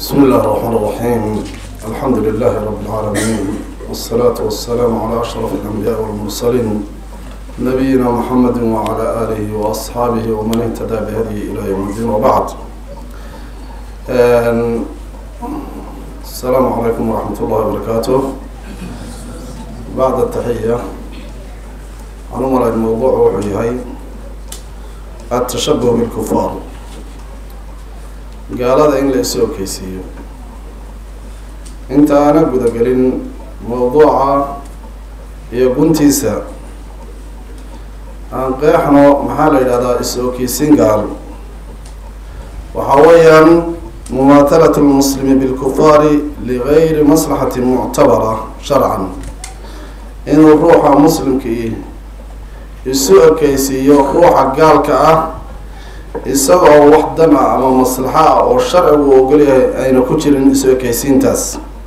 بسم الله الرحمن الرحيم الحمد لله رب العالمين والصلاة والسلام على أشرف الأنبياء والمرسلين نبينا محمد وعلى آله وأصحابه ومن اهتدى بهديه إلى يوم الدين وبعد آن- السلام عليكم ورحمة الله وبركاته بعد التحية عنوان الموضوع وحيهي التشبه بالكفار gaalada in la isu okeysiiyo inta aana gudagelin mawduuca iyo guntiisa aan qeexno maxaa la yidhahdaa is okeysiin gaal waxaa weeyaan mumaahalat lmuslimi bilkufaari ligayri maslaxati muctabara sharcan inuu ruuxa muslimkii isu okeysiiyo ruuxa gaalka ah isagoo wax dan ah ama maslaxo ah oo sharcigu ogolyahay ayna ku jirin isu ekeysiintaas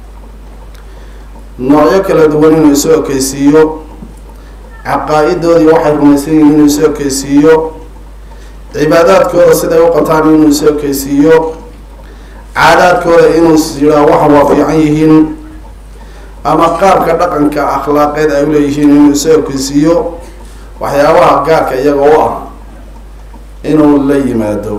noocyo kala duwan inuu isu ekeysiiyo caqaa-idoodii waxay rumaysan yihiin inuu isu ekeysiiyo cibaadaadkooda siday u qataan inuu isu ekeysiiyo caadaadkooda inuu yihaa waxa waa fiican yihiin ama qaabka dhaqanka akhlaaqeed ay uleeyihiin inuu isu ekeysiiyo waxyaabaha gaarka iyaga u ah inuu la yimaado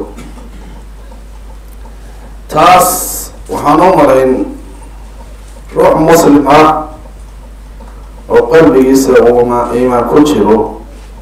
taas waxaan u marayn ruux muslim ah oo qalbigiisa uuma iimaan ku jiro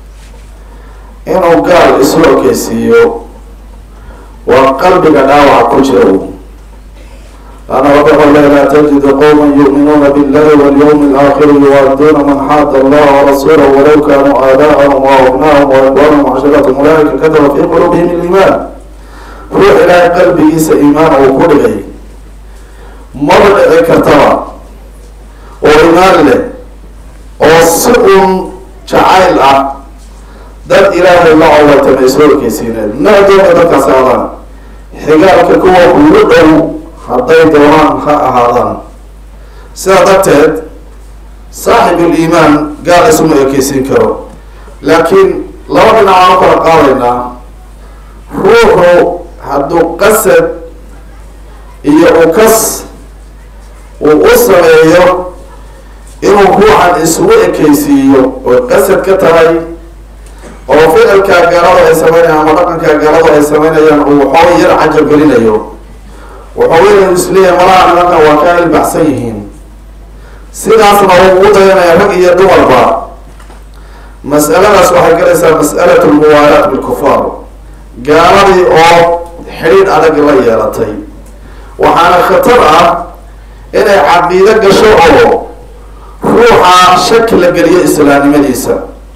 inuu gaal isu okeysiiyo waa qalbiga dhaawaca ku jira laana rabbi xole laa tajidu qowma yu'minuuna billahi walyawmi alaakhiri yuwaaduna man xaada allaha warasuulahu walaw kanuu aaba'ahum wa abnahum wa ikwanahum cashiratahum ulaaika kataba fi quluubihim iliimaan ruux ilaahay qalbigiisa iimaan uu ku dhigay maba dhici kartaba oo iimaan leh oo si uun jacayl ah dad ilaahay la cowlatama isoo okeysiineed nacdooda dadkaas aadaan xigaalka kuwa ugu dhow hadday doonaan ha ahaadaan sidaa darteed saaxibul iimaan gaal isuma ekeysiin karo laakiin laba dhinac aan u kala qaadaynaa ruuxu hadduu qasad iyo ukas uu u sameeyo inuu ruuxan isugu ekeysiiyo oo qasad ka tahay oo ficilkaa gaalada ay sameynayaan ama dhaqankaa gaalada ay sameynayaan uu waxooga yar cajab gelinayo wuxuu weyn isleeyahay malaha nimankan waa ka ilbaxsan yihiin sidaasna uu ugu dayanaya rag iyo dumarba mas'aladaas waxay galaysaa mas'alat lmuwaalaat bilkufaar gaaladii oo xidhiidh adag la yeelatay waxaana khatar ah inay caqiido gasho oo ruuxa shaki la geliyo islaamnimadiisa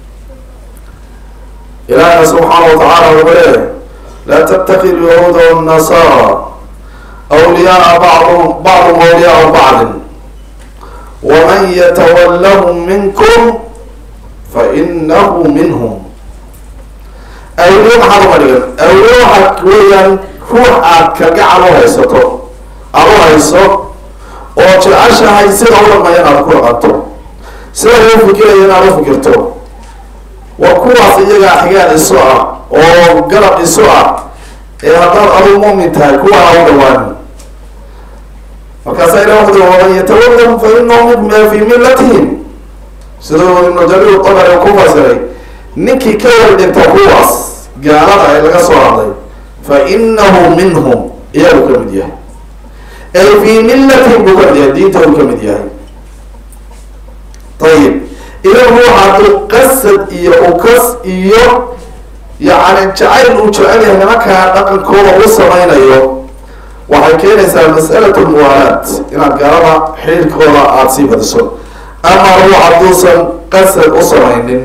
ilaahina subxaana wa tacaala wuxuu leeyahay laa tatakid yahuuda wannasara awliyaaa bacdum bacdum awliyaau bacdin waman yatawallahum minkum fa inahu minhum awliye maxaad uma dhigan awliye waxaa weeyaan ruux aad kalgacal u haysato aada u hayso oo jeceshahay sida u dhaqmaya inaad ku dhaqanto sida loo fikiraya inaad u fikirto waa kuwaas iyagaa xigaan isu ah oo galab isu ah ee haddaad aduu mu'min tahay kuwa ha u dhawaan markaasa ilah wuxu ui waman yatawallahum fa inahu fi millatihim siduu ibnu jariir tabari ku fasiray ninkii ka war dhinta kuwaas gaalada ee laga soo hadlay fa inahu minhum iyagu ka mid yahay ay fii millatihim buu ka mid yahay diinta uu ka mid yahay ayib idan ruuxa hadduu qasad iyo ukas iyo yacni jacayl uu jecel yahay nimankaa dhaqankooda u sameynayo waxay keenaysaa mas'alat lmuwaalaat inaad gaalada xiriirkooda aada sii badiso ama ruux hadduusan qasad u samaynin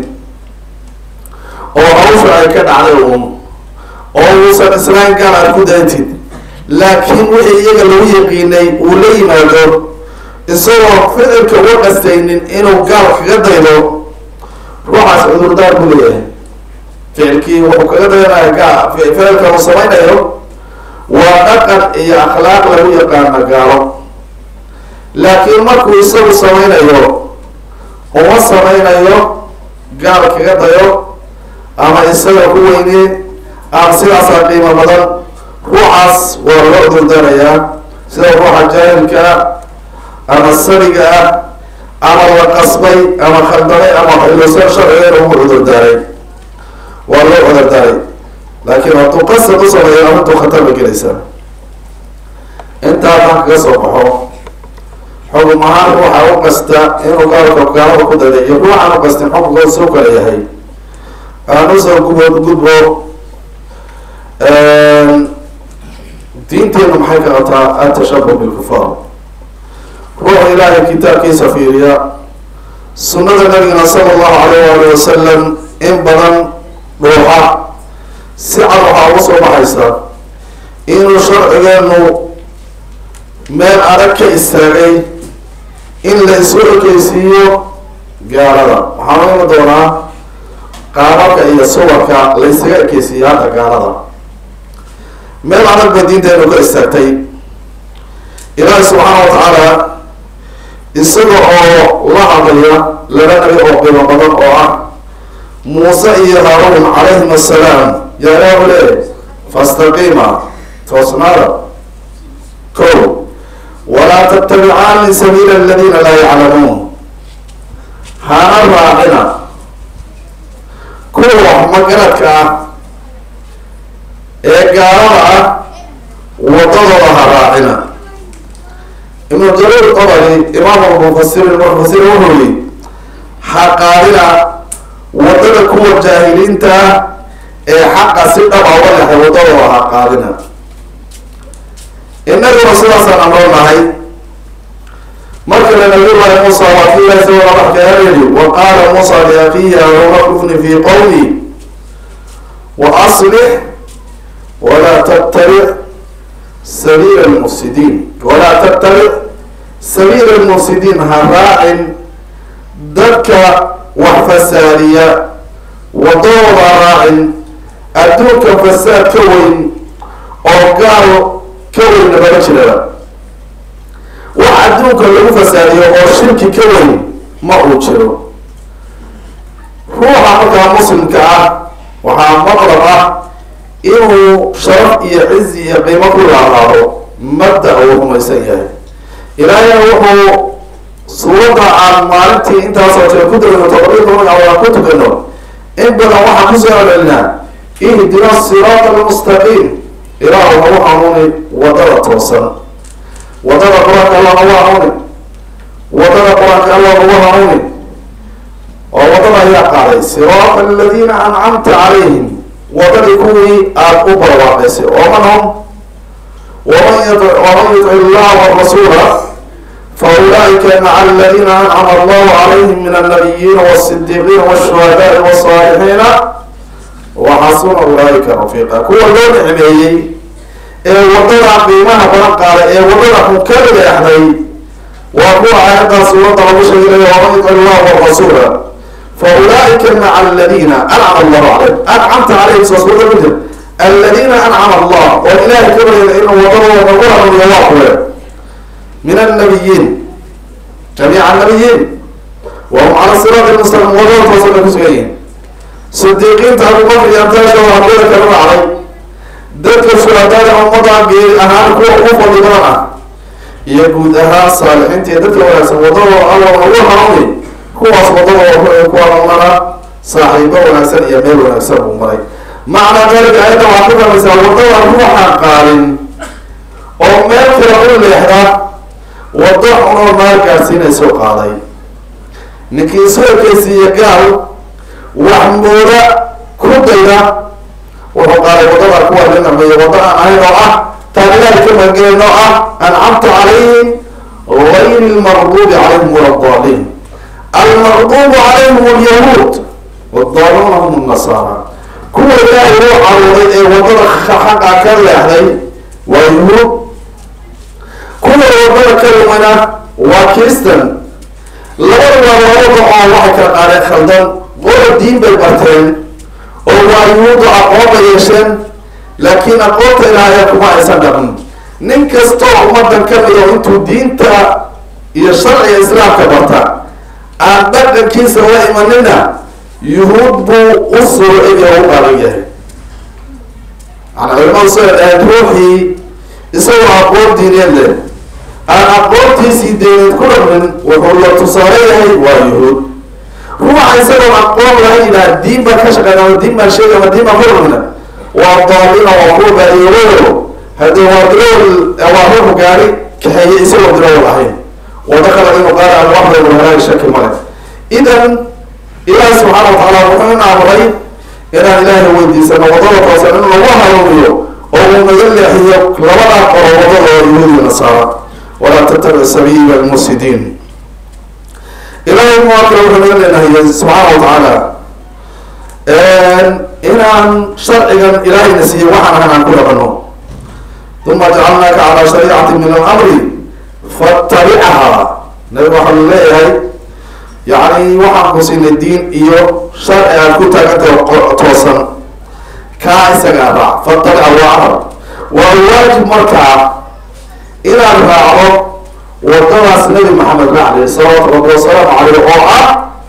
oo hawsha ay ka dhacday uun oo uusan islaan gaal aad ku dayntid laakiin wixii iyaga lagu yaqiinay uu la yimaado isagoo ficilka uga qastaynin inuu gaal kaga daydo ruuxaas cudurdaar ku leeyahay ficilkii wuxuu kaga dayanaya gaal ficilka uu samaynayo waa dhaqan iyo akhlaaq lagu yaqaana gaalo laakiin markuu isagu sameynayo uma sameynayo gaal kaga dayo ama isaga ku weyne ama sidaasaa qiimo badan ruuxaas waa loo durdarayaa sida ruuxa jaahilka ah ama sariga ah ama la qasbay ama khaldanay ama xiloosan sharcigeena ugu cudurdaaray waa loo cudurdaaray laakiin hadduu qasab u sameeyo arrintu khatar ba gelaysaa intaa taan kaga soo baxo xugum ahaan ruuxa u qasta inuu gaalka gaalada ku daday iyo ruuxaan u qastin xukunka soo kala yahay aan usoo gubo gudbo diinteenu maxay ka qabtaa atashabuh bilkufaar ruuxa ilaahay kitaabkiisa fiiriya sunnada nabigana sala allahu alayh waali wasalam in badan dhuuxa si cad waxaa uga soo baxaysa inuu sharcigeenu meel adag ka istaagay in la isu ekeysiiyo gaalada waxaan u imi doonaa qaababka iyo suwarka la ysaga ekeysiiyo hadda gaalada meel adag ba diinteenu ka istaagtay ilaahi subxaana wa tacaala isaga oo la hadlaya laba nabi oo qiimo badan oo ah muuse iyo haaruun calayhim assalaam yaa ilaahu le fastaqiima toosnaada ko walaa tattabicaani sabiila aladiina laa yaclamuun hana raacina kuwa wax magaradka ah ee gaalada ah wadadooda ha raacina ibnu jariir qabari imaam mufasirin mufasir wuxuu yihi ha qaadina wadada kuwa jaahiliinta ee xaqa si dhaba uga lexay wadadooda ha qaadina inaguna sidaasaan amroonahay markale nabiyullahi muusa waa ki ilahi soo madaxkeena yidhi wa qaala muusa liakiihi haruuna kufni fi qowmi wa aslix walaa tattabic sabiila lmufsidiin walaa tattabic sabiila lmufsidiin ha raacin dadka wax fasaadiya wadadooda ha raacin adduunka fasaad ka weyn oo gaal ka weynna mala jiraba wax adduunka lagu fasaadiyo oo shirki ka weyn ma uu jiro ruuxa markaa muslimka ah waxaa maqlab ah inuu sharaf iyo cizi iyo qiimo ku laalaado mabda uu rumaysan yahay ilaahayna wuxuu suuradda aan maalintii intaasoo jee ku dagano todobiyi toban aan ku tukano in badan waxaan kusoo celcelinaa ihdina siraata almustaqiim ilaahu nagu hanuuni wadada toosan wadada qur-aanka allah nagu hanuuni wadada qur-aanka allah nagu hanuuni oo wadada ayaa qaaday siraata aladiina ancamta calayhim wadadii kuwii aada u barwaaqaysay oo man hum waman waman yutic illaha warasuula fa ulaaika maca aladiina ancama allahu calayhim min annabiyiina wasidiiqiina washuhadaai wasaalixiina waxasuna ulaaika rafiiqa kuwa loo nicmeeyey ee wadada qiimaha badan qaaday ee wadada xun ka leexday waa kuwa aayaddaa suuradda lagu sheegay waman yutic illaha warasuula fa ulaaika maca aladiina ancama allahu calayhim ancamta calayhim soo suurada ku jir aladiina ancama allah oo ilahay ka baryada inuu wadadooda nagu hanuuniyo waa kuwe min annabiyiin jamiica annabiyiin wahum cala siraati mustaqim wadada toosan bay kusugan yihiin sidiiqiinta abubakr iyo amtaashooda hambiyada kala raacday dadka shuhadaada ummadan geeri ahaan kuwa ugu fadli badan ah iyo guud ahaan saalixiinta iyo dadka wanaagsan wadadooda alla nagu hanuuni kuwaas wadadooda kuwa umana saaxiibo wanaagsan iyo meel wanaagsan uu maray macnaa dalika ayadda waxaa ku fahmaysaa wadada ruuxaan qaadin oo meel kale u leexda wado xunoo naar gaadsiinayso qaaday ninkii isu ekeysiiya gaal wax mooda ku dayda wuxuu qaaday wadada kuwa linamayo wada aan ahayn oo ah taan ilahay ka magangeyn oo ah ancamta calayhim gayri lmaqdubi calayhim wala daliin almaqdubu calayhim alyahuud wadaluuna hum nasaara kuwa ilaahay uu caruuray ee wadada xaqa ka leexday waa yuhuud kuwa wadada ka lumana waa kristan labada waa labada oo waxay kala qaadeen khaldan qola diin bay barteen oo waa yuhuudda aqoon bay yeesheen laakiin aqoonta ilaahay kuma aysan dhaqin nin kastoo ummadan ka mido intuu diinta iyo sharciga islaamka barta aan dhaqankiisa la imanina yuhuud buu u soo egi oo u qaadan yahay maana culimadu soo dhaheen ruuxii isagoo aqoon diineed leh aan aqoontiisii diineed ku dhaqmin wuxuu la tusaale yahay waa yuhuud ruuxa isagoon aqoon lahayn yidhaha diin baan ka shaqeyna ama diin baan sheegay ama diin baan ku dhaqmina waa daalina waa kuwa baadiyoolayo haddii waa dirool waa ruuxu gaari kaxeeye isagoo dirool ahayn wada kale inuu qaara aan wax walba halaag shaki male idan ilaahi subxaana wa tacaala wuxuu in amray inaan ilaahay weydiisano wadada toosan in lagu hanuuniyo oo uu naga leexiyo labadaa qoro wadada oo yuhuudi nasaara walaa tattabic sabiila almufsidiin ilaahay muwaakila wuxuu naga leenahay subxaana wa tacaala inaan sharcigan ilaahayna siiyo waxaan ahan aan ku dhaqano uma jacalnaaka calaa shariicati min alamri fattabicahaa nabiga waxaa lu leeyahay yacni waxaan ku siinay diin iyo sharci aad ku taagantahay toosan kaa isagaa raac fattabica waa amar waa waajib markaa inaad raacdo wadadaas nabi maxamed racli salawaatu rabbi wasalaamu caleyh oo ah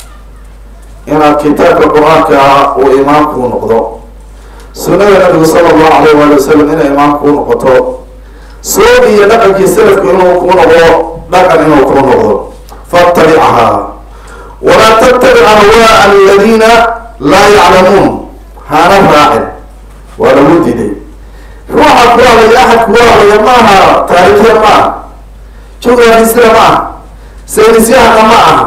inaad kitaabka qur-aanka ah uu imaamkuu noqdo sunada nabigu sala allahu alayh waali wasalam inay imaamkuu noqoto soog iyo dhaqankii salafku inuu kuu noqdo dhaqan inuu kuu noqdo fattabicahaa walaa tattabic ahwaa aladiina laa yaclamuun hana raacin waa lagu diiday ruuxa ku hadlaya axad kugu hadlaya ma aha taariikhya ma aha jugrafisira ma aha saynisyahana ma aha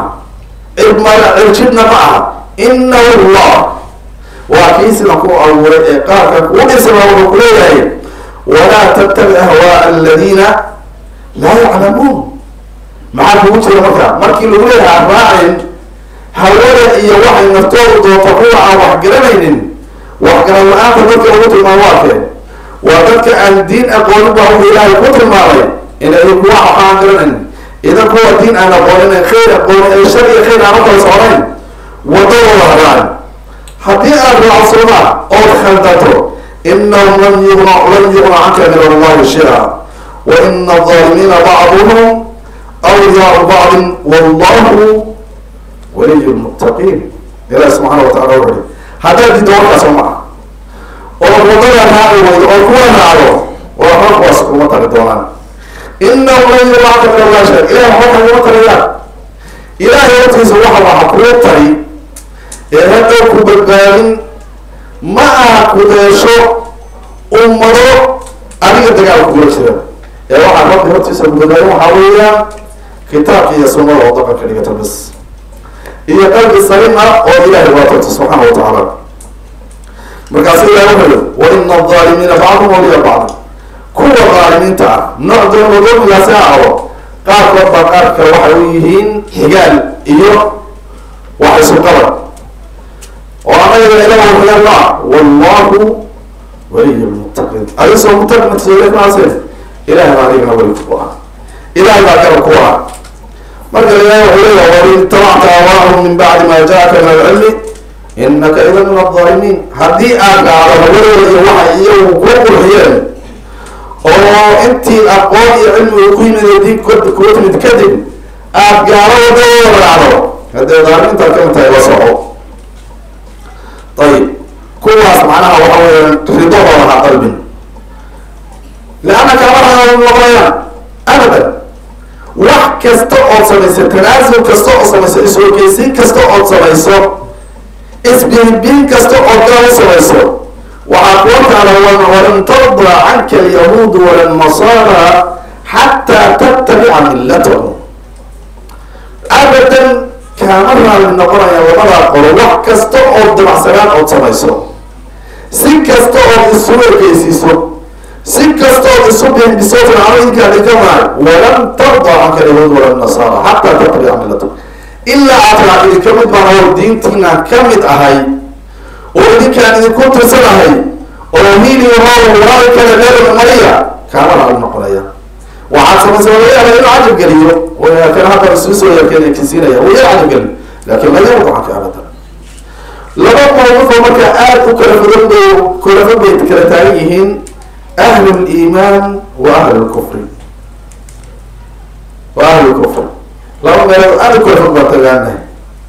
cirjibna ma aha inahu llah waa kii sidan ku abuuray ee qaarka kuu dhisana wuxuu ku leeyahay walaa tattabic ahwaa aladiina laa yaclamuun maxaa kugu jira marka markii lagu leeyahay raacin hawada iyo waxay naftoodu doonto kuwa aan wax garanaynin waxgaran la-aanta dadka ugu tilmaamo waa kee waa dadka aan diin aqoonin baa wuxuu ilaahay ku tilmaamay inay kuwa waxaan garanayn idan kuwa diin aan aqoonin khayr aqoonin ay shar iyo khayr aan u kala socnayn wadadooda haraan haddii aad raacsoomaa ood khaldato inahum lan yugna lan yugna canka min allahi shay-a wa ina alظaalimiina bacduhum awliyaau bacdin wallahu waliy lmuttaqiin ilahi subxaana wa tacala wuxu uhi haddaad diddo warkaas oo maa oo wadada raaci waydo oo kuwa raacdo waa hor kuwaas kuma tari doonaan inahum lan yugna canka min allahi shay ilahi waxba kaguma tarayaan ilahay hortiisa waxa waxa kuu tari ee hadda ku badbaadin ma aha kudeesho ummado adiga dagaalka kula jira ee waxaa rabbi hortiisa ku badbaadin waxaa weeyaan kitaabka iyo sunnada oo dhaqanka dhigata bas iyo qalbi salim ah oo ilahay waatarto subxaana wa tacaala markaasu ilahi wuxuu yihi wa ina alظaalimiina bacdum waliya bacd kuwa dhaalimiinta ah nooc doona doomigaasi ha aho qaarkood baa qaarka waxay u yihiin xigaal iyo wax isu qaban oo anaga ilaah waxyaalaa wallahu waliy lmuttaqiin adisoo mutaqintasooleemaase ilahay baa adigana weli ku ah ilahay baa garab ku ah marka ilahi wuxuu leeyahay wain itabacta awaahum min bacdi ma jaaka min alcilmi inaka idan min alظaalimiin haddii aad dhacdo hawadooda iyo waxay iyagu ku qurxiyeen oo intii aqoon iyo cilmiga ku yimid diin kuwa timid kadib aad gaalo wadadooda raacdo haddee daalimintaad kamid tahay la soco ayib kuwaas macnaha waxa weeyaan ridahooda ha qalbin leanna kama noqonayaan abadan wax kasta ood samayso tanaasul kasta ood samayso is-horgeysiin kasta ood samayso isbiinbiin kasta ood gaal u samayso waxaa kuwa taala walan tarda canka alyahuudu wala nasara xataa tattabica millatahum abadan kaama raali noqonaya labadaa qolo wax kasta ood dabacsanaan ood samayso si kasta ood isu ergeysiiso si kasta ood isu biinbiso fircanoyinkaa dhigamaay walan tarda canka alyahuud wala nasara xataa tattabica millatahum ilaa aad raacidi ka mid baan oo diintiina ka mid ahay oo idinkaan idinku tirsanahay oo hiiliyo hoow walaal kale reer mariya kaama raali noqonaya waxaad samaysa laga yaaba inuu cajab geliyo kan hadda isuu soo yarkeen kinsiinaya wuu yar cajab gelin laakin laga wado canka abadan laba qowmafoo markaa aada u kala fogan bay kala fog bay kala taagan yihiin ahlu liimaan wa ahlu lkufri wa ahlu lkufri laba meelood aada u kala fog baa tagaanahay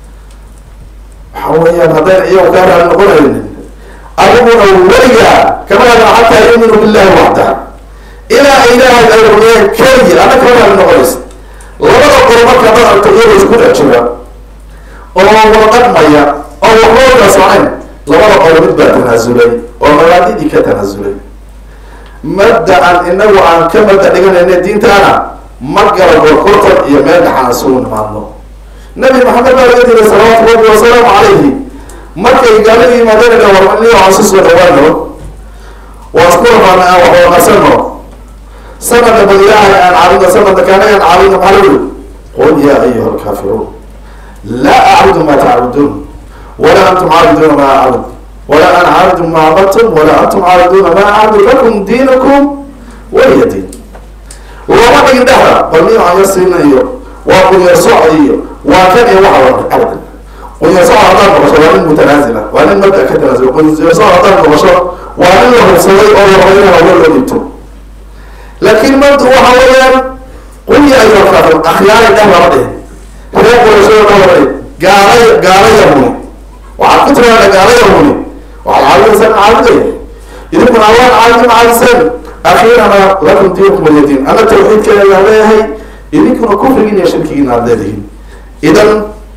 waxa weeyaan haddayna iyagu kaa raali noqonaynin adiguna weligaa kama yaaba xataa yuminu billahi waxda ilaa ilaahay ay rumeeyeen keligii anna kama raali noqonaysa labada qolo marka dad aragto iyagoo isku dhex jira oo wada dhaqmaya oo waxba wada soconayn labada qolo mid baa tanaasulay oo mabaadidii ka tanaasulay mabda-an inagu aan ka mabda dhiganayna diintaana ma gala gorgortan iyo meel dhaxaan isugu nimaadno nabi maxamed baa laga diray salawaatu rabbi wasalaamu calayhi markay gaalada yimaadeen warmaniyo aan si soo dhawaano waa isku rafaana aan waxba qasano sanadka bal ilaahay aan caabudno sanadka kaanaga aan caabudno maxaa lagu qul yaa ayuha alkaafiruun laa acbudu ma tacbuduun walaa antum caabiduuna ma acbud walaa ana caabidu ma cabadtum walaa antum caabiduuna ma acbud lakum diinukum waliya diin looma dhigin dhexda bal niyo aan yar siina iyo waa qunyar soc iyo waa kan iyo waxa wada abadan qunyar soc haddaad noqosho waa nin mutanaasila waa nin mabda ka tanaasula qunyar soc haddaad noqosho waa nin la hubsaday oo la rabay in hawlo loo dhibto laakiin mabda waxa weeyaan qul ya ayuha alkaafir akhyaaray dheh lama dhihin reer qurashada dheh lama dhihin gaalay gaalaya huni waxaad ku tiraada gaalaya huni waxaad caabudaysaan caabudaya idinkuna allaan caabudin caabiseen akhiirana lakum diinukum waliya diin ana tawxiidkeeda ayaan leeyahay idinkuna kufrigiin iyo shirkigiin aad leedihiin idan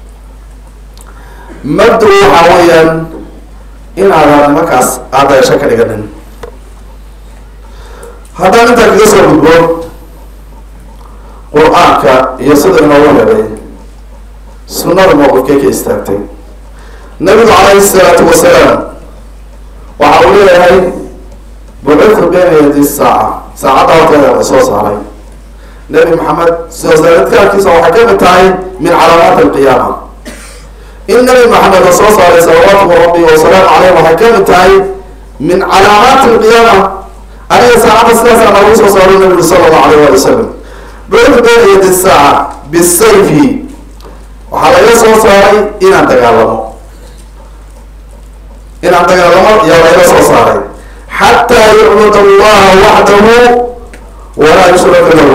mabda waxa weeyaan inaadaan nimankaas aadaysho ka dhiganin haddaan intaa kaga soo gudbo qur-aanka iyo sida inoogu helay sunnada mowqifkay ka istaagtay nabigu calayhi salaatu wasalaam waxa uu leeyahay bucithu bayna yadi saaca saacadda horteeda la soo saaray nabi maxamed soo saaridkaarkiisa waxay ka mid tahay min calaamaat alqiyaama in nabi maxamed la soo saaray salawaatu rabbi wasalaamu caleyh waxay ka mid tahay min calaamaati alqiyaama aniga saacadda sidaasaa noogu soo saaray nabigu sala allahu alayh wali wasalam bucithu bayna yadi saaca bisayfi waxaa laga soo saaray inaan dagaalamo inaan dagaalamo yaa laga soo saaray xataa yucbud allaha waxdahu walaa yushraka lahu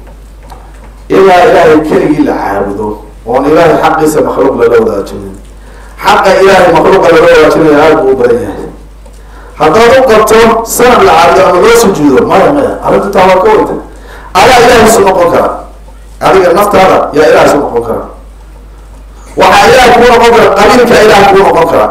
ilaa ilaahay keligii la caabudo oon ilaahay xaqiisa makhluuq lala wadaajinin xaqa ilaahay makhluuqa lala wadaajinaya aada buu u badan yahay haddaad u qabto sanad la caabudo ama loo sujuudo maya maya arrintu taa waa ka weyta adaa ilahay isu noqon kara adiga naftaada yaa ilahay isu noqon kara waxaa ilaah kuu noqon kara qabiilka ilaah kuu noqon kara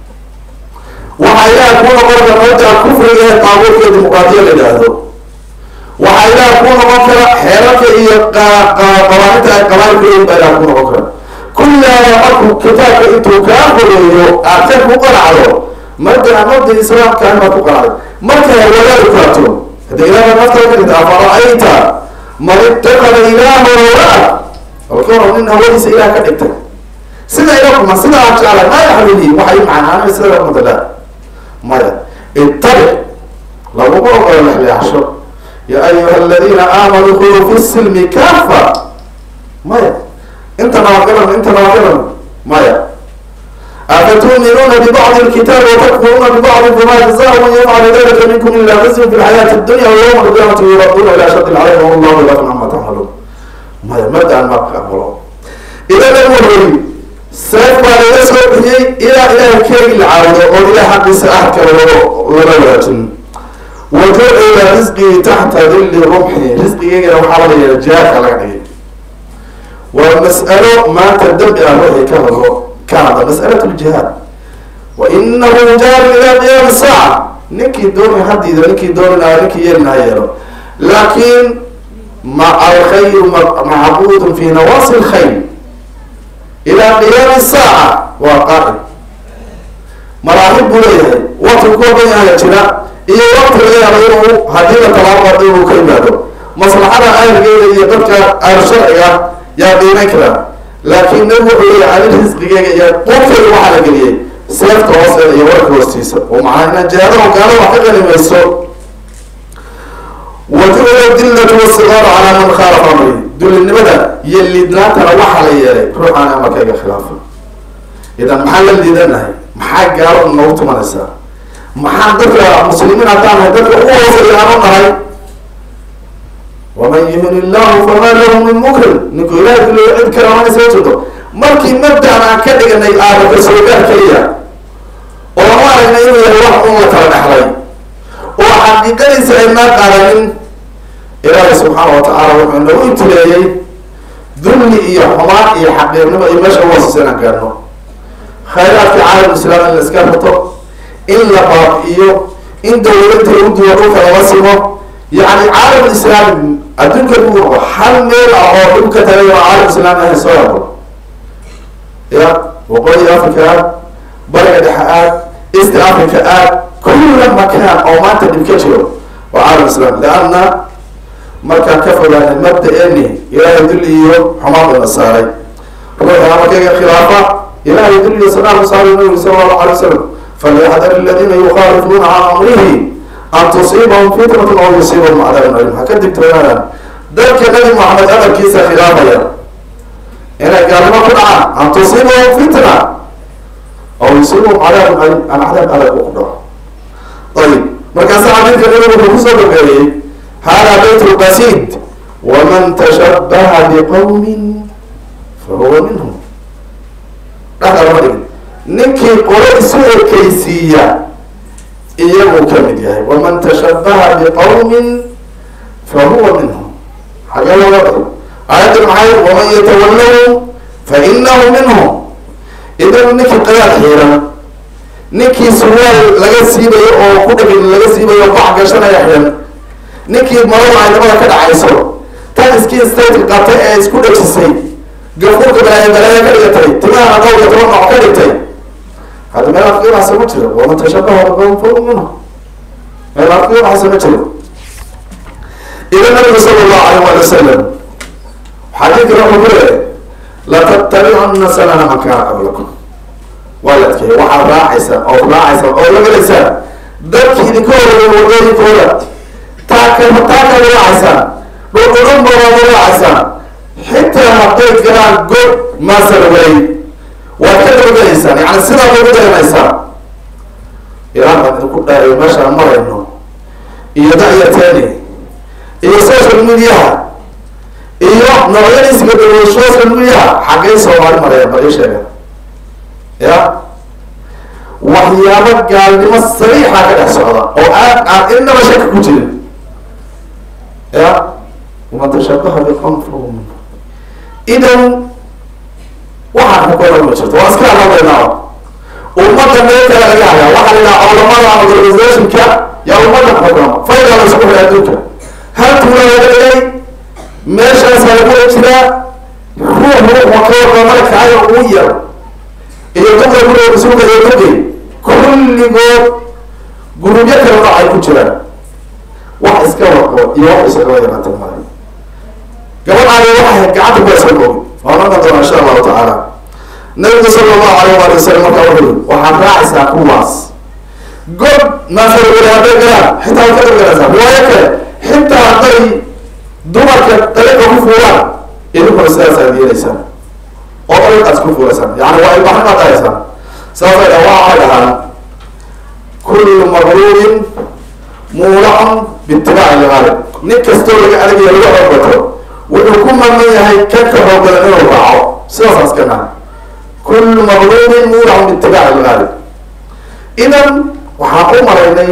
waxaa ilaah kuu noqon kara mabda kufriga ee qaabuurka dimuqraadiya la yidhaahdo waxaa ilaah kuu noqon kara xeerarka iyo qawaaninta ay qabaailka baa ilaah kuu noqon kara kullaaba markuu kitaabka intuu kaa qoreeyo aadkan ku qanacdo mabdaa mabda islaamka inaad ku qanacday markay hawadaadu kaato hadda ilaah naftaa ka dhigta afara-ayta man itakada ilaaha hawaa alkaro nin hawadiisa ilaah ka dhigtay sida ilakuma sida aan jeclay ma yaxlili waxay macnaanay sida lamadala maya ittabic laguma ogolo lexleexsho ya ayuha aladiina aamanuu kuluu fi silmi kafa maya inta nabadgalan inta nabadgalan maya afatuuminuuna bibacdi lkitaabi watakfuruuna bibacdi fama jazaa man yafcalu dalika minkum ila khizyun fi lxayaati dunya wayawma alqiyamati yuraduna ila shadi lcayb wallahu lafan ama tacmaluun maya mabdaan ma aqbalo idan awalweli seef baa laga soo bixiyey ilaa ilaahay keegi la caabudo oo ilaah xaqiisa ahadka lala wadaajin wajucila risqii taxta dilli rumxi risqigeygana waxaa laga yeela jihaadka laga dhigay waa mas'alo maanta dambi ah wixii ka hadlo ka hadla mas'alat ljihaad wa inahu jaarin ilaa qiyaami saaca ninkii dooni hadiida ninkii dooninayo ninkii yeelina ha yeelo laakiin ma alkhayru macbuudun fi nawaasi lkhayr ilaa qiyaami saaca waa qaa'im maraahib buu leeyahay wakti kooban yahay jira iyo wakti laga yaabo inuu haddii la talaabo inuu ka yimaado maslaxada ahlgeeda iyo dadka ahlu sharciga yaa qiimeyn karaa laakiin nabi wuxuu leeyahay ani risqigeega iyo qurkeyga waxaa la geliyey seefta hoosteeda iyo warka hoostiisa oo macnaa inaan jihaadaho gaalo wax ka qalimayso wajucila dillatu wasigaaru calaa man khaalafa amri dullinimada iyo liidnaantana waxaa la yeelay ruuxaan amarkayga khilaafa idan maxaa la liidanahay maxaa gaalo noogu tumanaysaa maxaan dadka muslimiin haddaan nahay dadka ugu hooseeya aan u nahay waman yuhin illahu famaa lahu min mukrim ninku ilahay kuleeya cid kale mana soo jeedo markii mabdaan aan ka dhiganay aadaka soogaar keliya oo ma aragna inuu yahay wax un la kala dhexlay oo xaqiiqadiisa aynaa qaadanin ilaahay subxaana wa tacaala wuxuu nagu intileeyey dulli iyo xumaan iyo xaqiirnimo iyo meesha uhooseysa inaan gaadhno khayraadka caalam islaam in la iska rato in la baabi'iyo in dawladda lagu duwa dhulka lala simo yani caalam islaam adduunka lagu rabo hal meel ah oo dhulka tagay oo caalam islaam ahayn soo yabo ya waqooyi africa aad bariga dhexe aad east africa aad kulla makaan oo maanta dhib ka jiro waa caalam islaam leanna markaan ka fogaanay mabda-eni ilaahay dulli iyo xumaan bayna saaray ruuxa markayga khilaafa ilaahay dulli iyo sanaaku saaray nabigu sala allahu alay wasalam falyaxdar aladiina yukhaalifuuna can amrihi an tusiibahum fitnatun aw yusiibahum cadaabun alim ha ka digtoonaadaan dadka nabi maxamed amarkiisa khilaafaya inay gaalnimo ku dhacaan an tusiibahum fitna aw yusiibahum cadaabun alim an cadaab adag u ku dhaco ayib markaasa xadiidka nabigu wuxuu kusoo dhameeyey hada bayt lqasid waman tashabaha biqawmin fahuwa minhum dhexda lama dhigin ninkii qolo isu ekeysiiya iyaguu ka mid yahay waman tashabaha biqawmin fahuwa minhum xagee looga dhig aayadda maxay waman yatawallahum fainahu minhum idan ninkii qayaad xiiran ninkii surwaal laga siibayo oo ku dhagin laga siibayo bac gashanaya xiran ninkii marada aynimada ka dhacayso tan iskii state qabtay ee isku dhajisay gafuurka balaayo balaayo ka dhigatay timahana qowlka toban nooc ka dhigtay hadda meel afkiibaxsa ma jiro waman tashabaha biqawmin fahuwa minhum meel afkiibaxsa ma jiro ila nabigu sala allahu alayh wali wasalam xadiidkana wuxuu ku leeyahay latattabicunna sanana man kaana qablakum waa la adkeeyay waxaad raacaysaan ood raacaysaan oo la gelaysaan dadkii idinka horeeya wadooyinkooda taaka taakaad raacaysaan dhudhudhun baad raacaysaan xitaa hadday galaan god maasalawalay waad ka dabagelaysaan yani sidaa ugu dayanaysaan ilaa baan idinku dhaariyo meeshaan marayno iyo dacyateeni iyo social mediaha iyo noocyadiisiga dawla social mediaha xaggay soomaali maraya bal ii sheega ya waxyaabo gaalnimo sariixa ka dhex socda oo aad aan inaba shaki ku jirin ya waman tashabaha biqawm fahuwa minhum idan waxaan xukoona ma jirto waa iska hadlaynaa ummadda meel kale laga hayaa waxaa la yidhaha culamada ama organizationka yaa ummadda xukuma fayda la isku xidhay adduunka hal tuula laga dhigay meeshaasaa lagu jiraa ruux ruux wa ka warba malakaayo ugu yar iyo dumar guriga isuga iyo dugay kulligood gurubyo kale nooc ay ku jiraan wax iska warqo iyo wax isagaba yaraata male gabadhaani waxay gacanta ku iska goobi waa noqon doona insha allahu tacaala nabigu sala allahu alayh waali wasalam markaa wuxuu yiri waxaad raacaysaa kuwaas god maasawale hadday galaan xitaa waad ka dabgalaysaa riwaayo kale xitaa hadday dumarka dariiqa ku fuulaan idinkuna sidaasaad yeelaysaan oo dariiqaas ku fuulaysaan yani waa ilbaxnimaad dhahaysaan saasay dha waxay dhahaan kullu maqruurin muulacun biitibaaci lgaalib nin kastoo laga adagaya laga xoogato wuxuu ku maman yahay kanka hoogala inuu raaco sidaasaas ka naha kullu maqruurin muulacun biitibaaci lgaalib idan waxaan u maraynay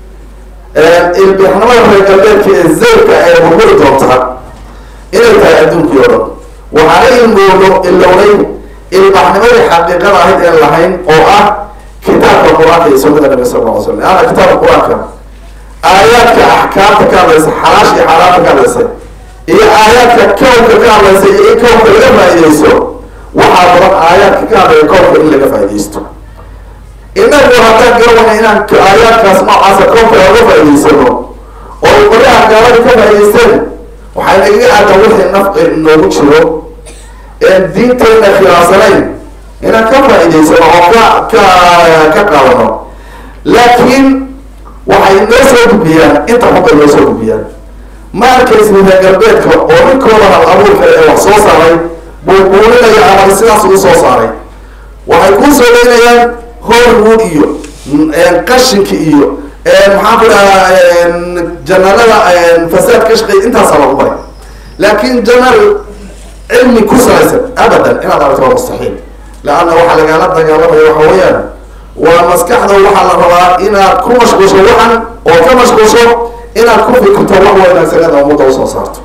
ilbixnimada reer galbeedka ee zayrka ee burguri doonta inay tahay adduunkii oo dhan waxaana ilmoodo ilownay ilbaxnimadii xaqiiqada ahayd een lahayn oo ah kitaabka qur-aanka iyo sunnada nabi sal lla slam leanna kitaabka qur-aanka aayaadka axkaamta ka hadlaysa xalaash iyo xaaraamta ka hadlaysa iyo aayaadka kownka ka hadlaysa iyo in kownka laga faaideysto waxaa badan aayaadka ka hadlaya kownka in laga faaideysto inagu haddaan garawayna inaan aayaadkaas noocaasa koonka oga faa'idaysano oo qolyaha gaalada ka faa'idaysteen waxay nagaga aadan wixii nafci noogu jiro een diinteenna khilaafsanayn inaan ka faa'idaysano oo ka ka ka qaadano laakiin waxay noo soo gudbiyaan inta xunbay noo soo gudbiyaan ma arkaysi reer galbeedka oo ninkooda hal abuurka ee wax soo saaray buubuulinaya ama sidaas ugu soo saaray waxay kuu soo leynayaan hollywood iyo qashinka iyo maxaan ku dhahaa janalada fasaad ka shaqeey intaasaa lagu maray laakin janal cilmi ku salaysan abadan inaad aragto waa mustaxiil leanna waxaa lagaala dagaalamaya waxa weeyaan waa maskaxda waxaa la rabaa inaad ku mashquulsho waxan oo ka mashquulsho inaad ku fikirto wax wanaagsaneeda ummadda usoo saarto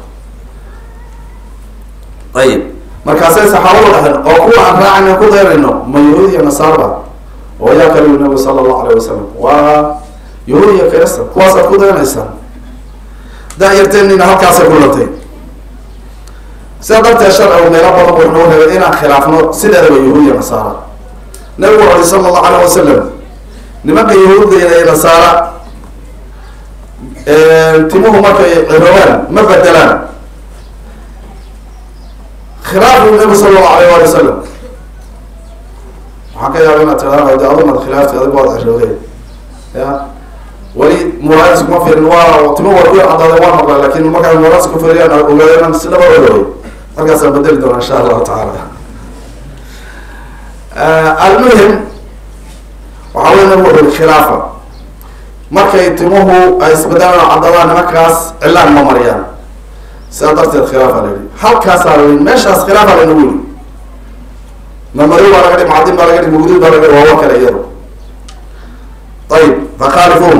ayib markaasay saxaabadu dhahen oo kuwa aan raacayna ku dayrayno ma yahuud iyo nasaarba oo yaa kaliyu nabigu sala allahu alayh wasalam waa yahuud iyo kirista kuwaasaad ku daynaysaan da-yarteenina halkaasay ku lantay sidaa darteed sharcigu meelo badan buu noo reebay inaan khilaafno sideedaba yahuud iyo nasaara nabigu wuxu uri sala allahu alayh wasalam nimanka yahuudda iyo nasaara timuhu markay ciroobaan ma bedelaan khilaafu nabi sala allahu alayh wali wasalam waxaan ka yaaba inaad tiraa de adumad khilaafti adig waad cirooday ya weli muraadis kuma fiirin waa timo waa ku cadaaday waa maqla lakin markaa muraadis ku fiiriyaan ogaada inaan si dhaba ogaay markaasaan bedeli doona insha allahu tacaala almuhim waxaa wey nabigu wuxu khilaafa markay timuhu ay isbedelaan cadadaan nimankaas cilaan ma mariyaan sidaa darteed khilaafa la yihi halkaasaa la yihi meeshaas khilaafa laynagu yihi mamari baa laga dhig macadin baa laga dhig mugdin baa laga dhig waa wa kale iyado ayib fakhaalifuun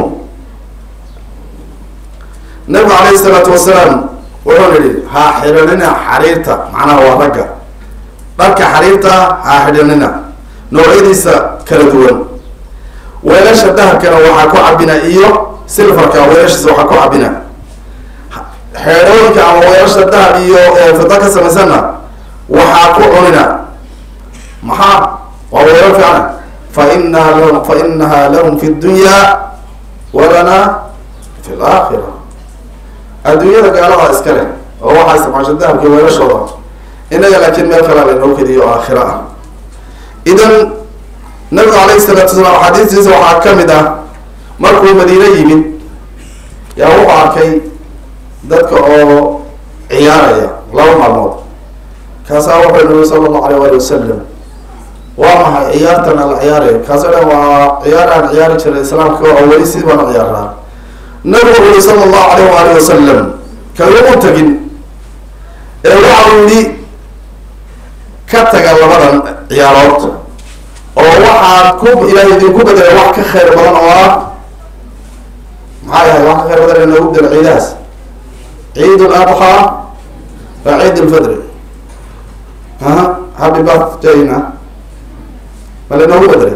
nabigu alayhi isalaatu wasalaam wuxuu yihi ha xidhanina xariirta macnaha waa ragga dharka xariirta ha xidhanina noocyadiisa kala duwan weelasha dahabkana waxaa ku cabina iyo silfarka weelashiisa waxaa ku cabina xeedhooyinka ama weelasha dahab iyo fida ka samaysanna waxaa ku cunina maxaa waa weelal fiicana fa inaha lahum fa inaha lahum fi dunya walana fi laakhira adduunyada gaalada iska leh oo waxaa isticmaasha dahabka weelashooda inaga laakiin meel kalea laynoo keliyo oo aakhira ah idan nabigu alayhi salaatu wasalaam axaadiistiisa waxaa kamid ah markuu madiine yimid yaa wuxuu arkay dadka oo ciyaaraya laba maalmood kaasaa wuxuu nabi sala allahu alayh wali wasalam waa maxay ciyaartana la ciyaaraya kaasoo dhan waa ciyaar aan ciyaari jiray islaamka oo weli sidii baana ciyaaraa nabigu wuxu uri sala allahu alayh waali wasalam kagama tagin ee waxa uu yihi ka taga labadan ciyaarood oo waxaad ku ilaahay idinku bedelay wax ka khayr badan oo ah maxaa yahay wax ka khayr badan inagu bedelo ciidahaas ciid ladxaa waa ciid lfidri aha happy birthday-na ma lainoogu bedelay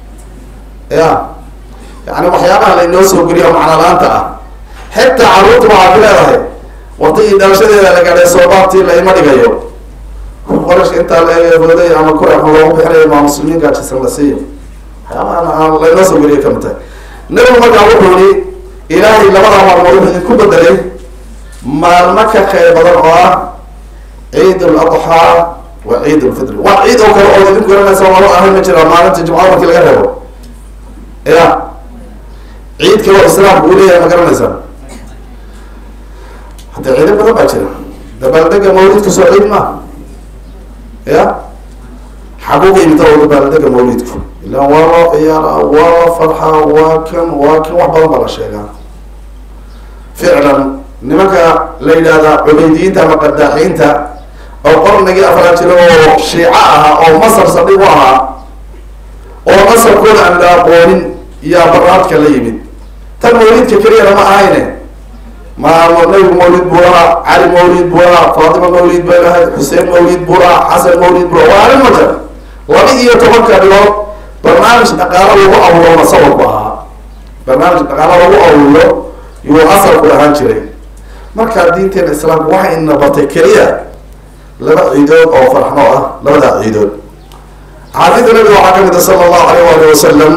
ya yani waxyaabaha lainoo soo geliyo macna la-aanta ah xitaa carruurta waxaa ku leedahay waqtigii dhalashadeeda la gaadhay soobaabtii la ima dhigayo qorashka intaa laeeday ama kura loogu bixinayo maa muslimiin gaajisan la siiyo waxyaabaha lainoo soo geliyo kamid tahay nabigu markaa wuxuu yihi ilaahay labadaa maalmood wuxuu idinku bedelay maalmo ka khayr badan oo ah ciid ladxaa wa ciid lfitri waa ciid oo kale oo idinku garanaysa malo ahayn ma jira maalinta jumcada markii laga reebo ya ciid kale oo islaamku uu leeyahay ma garanaysaa hadda ciido badan baa jira dabaaldega mawlidka soo ciid ma ya xaguuga imita oo dabaaldega mawlidku ilaan waa loo ciyaara waa la farxaa waa kan waa kan wax badan baa la sheegaa ficlan nimanka la yidhaahda cubaydiyiinta ama qadaaxiinta oo qarnigii afraad jiro oo shiico ahaa oo masar saldhig u ahaa oo masarkooda aan la aqoonin yaa baraadka la yimid tan mawlidka keliyana ma ahayne ma nabigu mawlid buu lahaa cali mawlid buu lahaa faatima mawlid bay lahayd xuseen mawlid buu lahaa xasan mawlid buu lahaa waa arrin ma jira laba iyo tobanka bilood barnaamij dhaqaalo lagu abuuro masawirku ahaa barnaamij dhaqaalo lagu abuuro yuu asalku ahaan jiray markaa diinteena islaamka waxay ina bartay keliya laba ciidood oo farxno ah labadaa ciidood xaadiida nabiga waxaa kamid a sala allahu alayh wali wasalam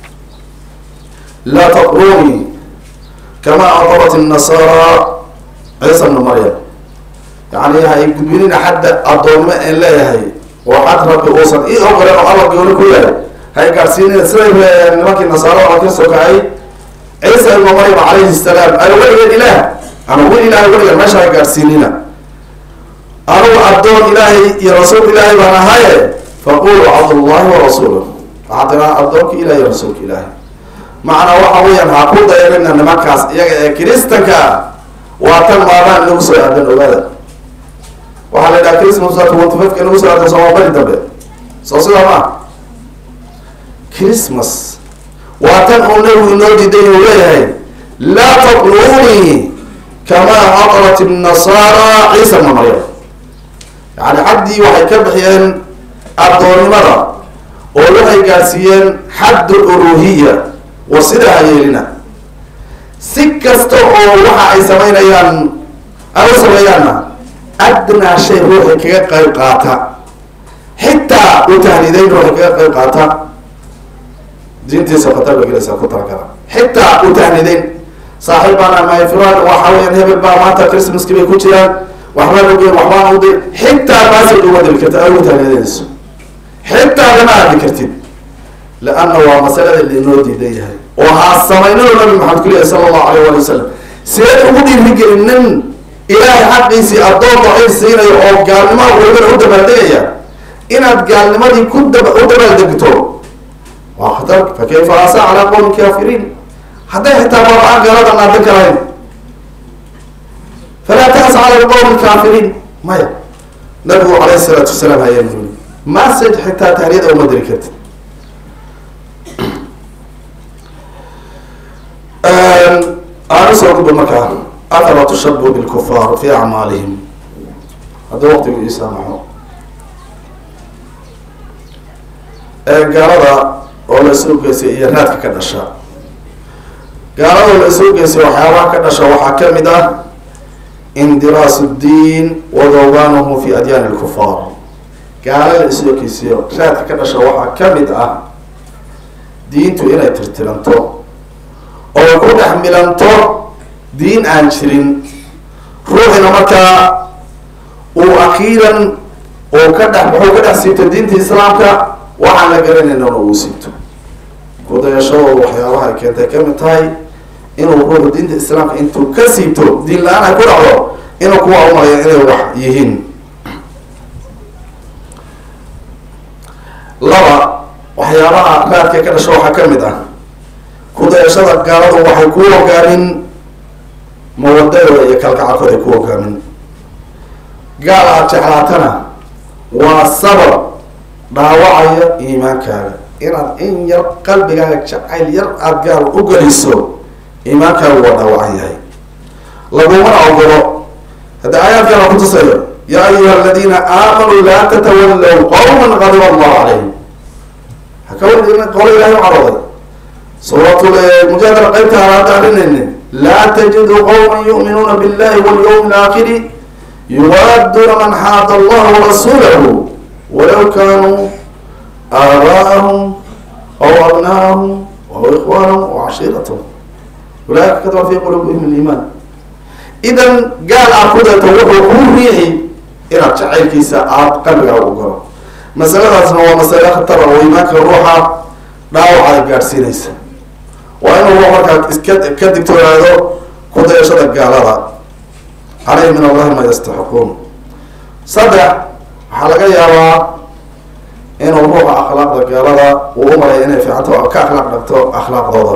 laa taqruni kama aqabat الnasara ciisa bnu maryam yani hay gudbinina xadda addoonmo en leeyahay oo xad rabbi uusan ii ogolen oo alla gooni ku yahay hay gaadhsiinina siday nimankii nasaara oo ka soo kacay ciisa ibnu maryam calayhi salaam ay weligeen ilaah ama wil ilahay weligan meesha hay gaadhsiinina anugu addoon ilaahay iyo rasuul ilaahay baan ahaye faqulu cabdullahi wa rasuuluh waxaa tiraa addoonka ilahi iyo rasuulka ilaahay macnaa waxa weeyaan ha ku dayanina nimankaas iyaga ee kiristanka waa tan maadaan inagu soo aadan ogaada waxaa la yidhaha christmas twenty-five inagu soo aadan sooma bari dambe soo sidaa maa christmas waa tan uu nabigu inoo diiday uu leeyahay laa taqluunii kamaa aqrat الnasaara ciisa bna maryam yani xaddii waxay ka bixiyeen addoonnimada oo waxay gaadsiiyeen xadd uluhiya war sidaa ha yeelina si kasta oo waxa ay samaynayaan ay u sameeyaanna adnaa shay ruuxi kaga qayb qaata xitaa u tahniideyn ruuxi kaga qayb qaata diintiisa khatar ba gelaysaa ku talagala xitaa u tahniideyn saaxiib baan amahay fulan waxa weeyaan hebel baa maanta christmaski bay ku jiraan waxbaan ogeyn waxbaan uday xitaa maasaj uma diri kartid aad ugu tahniideynayso xitaa lama aadi kartid leanna waa masalada lainoo diidan yahay oo haa samaynado nabi maxamed ku leeyahy sala allahu alayh wali wasalam sideed ugu dhiirigelin nin ilaahay xaqiisii addoon daciif siinayo oo gaalnimada walibana u dabaaldegaya inaad gaalnimadii ku daba u dabaaldegto waa khatar fa kayfa asa calaa qowmi kaafiriin hadday xitaa baaba-aan gaalada naadan karahayn falaa taas cala qowmi kaafiriin maya nabigu calayh isalaatu wasalaam hayaa yuli message xitaa tahniyada uma diri kartid aan usoo gudbo markaa afala tushabu bilkufaar fi acmaalihim haddii waqtigu ii saamaxo gaalada oo la soo geysay iyo raadka ka dhasha gaalada oo la soo geysay waxyaabaha ka dhasha waxaa kamid ah indiraasu ddiin wadawgaanuhu fi adyaani lkufaar gaala la isoo geysiyo raadka ka dhasha waxaa kamid ah diintu inay tirtiranto oo ku dhex milanto diin aan jirin ruuxina markaa uu akiiran uu ka dhex wuxuu ka dhex siibto diinta islaamka waxaan la garanayna uu siibto kudayashadooda waxyaabaha ay keentay kamid tahay inuu ruuxu diinta islaamka intuu ka siibto diin la-aan ay ku dhacdo inuu kuwa umalayo inay wax yihiin laba waxyaabaha raadka ka dhasho waxaa kamid ah kudayashada gaaladu waxay ku hogaamin mawadadooda iyo kalgacalkooda ay ku hogaamin gaal aad jeclaatana waa sabab dhaawacaya iimaankaaga inaad in yar qalbigaaga jacayl yar aada gaal u geliso iimaankaagu waa dhaawacan yahay lagumana ogolo hadda aayaadkana kutusayo yaa ayuha aladiina aamanuu laa tatawallow qowman qadiba allahu calayhim haka qolo ilahay u carooday suuratul mujaadala qaybta halaada arinayne laa tajidu qowma yu'minuuna billahi walyawmi alaakhiri yuwaaduna man xaada allaha warasuulahu walaw kaanuu aabaa'ahum aw abnaahum aw ikhwaanahum aw cashiiratahum ulaaika kataba fi quluubihim aliimaan idan gaal aad ku dayto wuxuu kuu riixi inaad jacaylkiisa aada qalbigaa u galo masaladaasna waa masale khatara oo iimaanka ruuxa dhaawacaad gaadhsiinaysa waa inuu ruux markaa iska ka digtoonaado ku dayashada gaalada caleyhi min allahi ma yastaxiquun saddex waxaa laga yaabaa inuu ruuxa akhlaaqda gaalada uu u malaya inay fiicanto ka akhlaaq dhagto akhlaaqdooda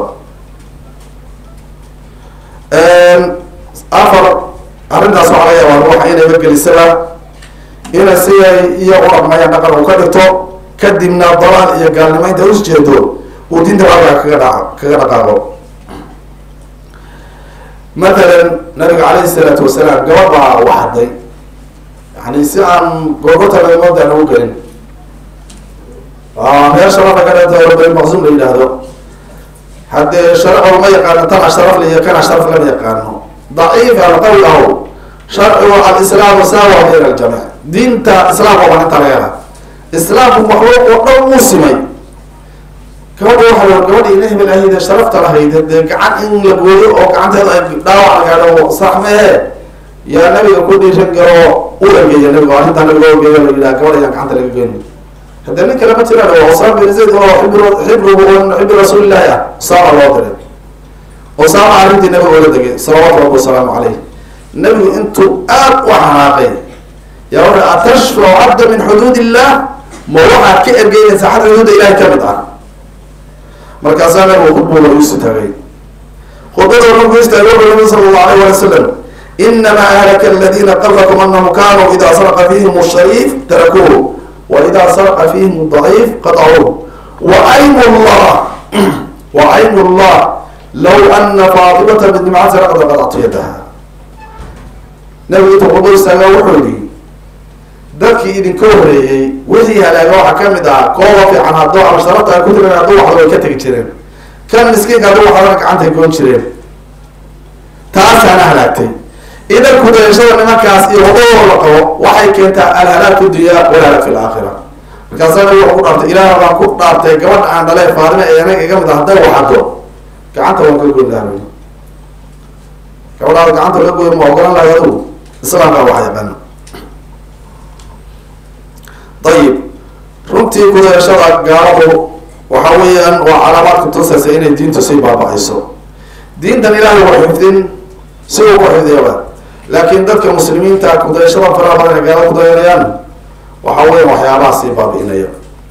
afar arrintaas waxaa laga yaabaa ruuxa inayba gelisaba inay siday iyo u dhaqmayaan dhaqan uu ka dhigto kadibna dalaal iyo gaalnimo inta usjeedo uu diinta halkaa kaga dha kaga dhaqaaqo matalan nabiga calayhi salaatu wasalaam gabadh baa waxaday yani si aan googotalamoodaan ugu gelin reer sharafa ka dhata rabay maqsuum la yidhaahdo haddee sharcigu ma yaqaano tan asharaf la iyo kan asharaf lama yaqaano daciif alqawi aw sharcigu alislaamu saawa bayna aljamic diinta islaamka waa inta laga hela islaamku maxluuq oo dhan uu simay gabadha waxaa la gabadha ina hebel ahayde sharafta lahayd dee gacan in la gooyo oo gacanteeda ay dhaawac lagaadho sax mehe yaa nabiga ku dhiiran garo u ergeeya nabiga arrintaa nabiga ogeeya la yidhaha gabadha yaan gacanta laga goyn haddee nin kale ma jiraan oo usaama bin zayd oo xibr xibrugu xibri rasuulillahi ah usaama loo diray usaama arrintii nabiga ola degay salawaatu rabbi wasalaamu caleyh nabigu intuu aada u xanaaqay yaa wuxu atashfacu cabda min xuduud illah ma waxaad ka ergeynaysaa xad xuduuda ilahay kamid ah markaasaa nabigu khudbuga isu taagay khudbada markuu istaagay wuxuu nabi sala allahu alayh wali wasalam inamaa ahlaka aladina qablakum anahum kanuu ida saraqa fihim shariif tarakuuhu wa ida saraqa fihim daciif qatacuuh wa aymu llah wa aymu llah low ana faatimata bint macasi laqad qadactu yadaha nabigu inta qudbo istaaga wuxuu yihi dadkii idinka horeeyey wixii halaaga waxaa kamid ah kooba fiican hadduu absharata ay ku tirin hadduu waxdo way ka tegi jireen kan miskiinka hadduu waxdana gacantay goon jireen taasaana halaagtay idan kudayashada nimankaas iyo wadadoo la qabo waxay keentaa alhalaag fi dunya walhalaag fi laakhira markaasaa nabigu wuxuu ku dhaartay ilaah baan ku dhaartay gabadha aan dhalee faadime ee anaga iga mid ah hadday waxado gacanta waan ka goyn lahaa gabadhaada gacanta laga goyn ma ogolan lahay adugu islaamkaa wax yaqaana ayib runtii kudayashada gaaladu waxa weeyaan waa calaamaad kutusaysa inay diintu sii baaba-ayso diintan ilaahay waa xifdin si uu ku xifdiyaba laakiin dadka muslimiinta kudayashada faraha badan ee gaalada kudayanayaan waxa weya waxyaabaha sii baabi-inaya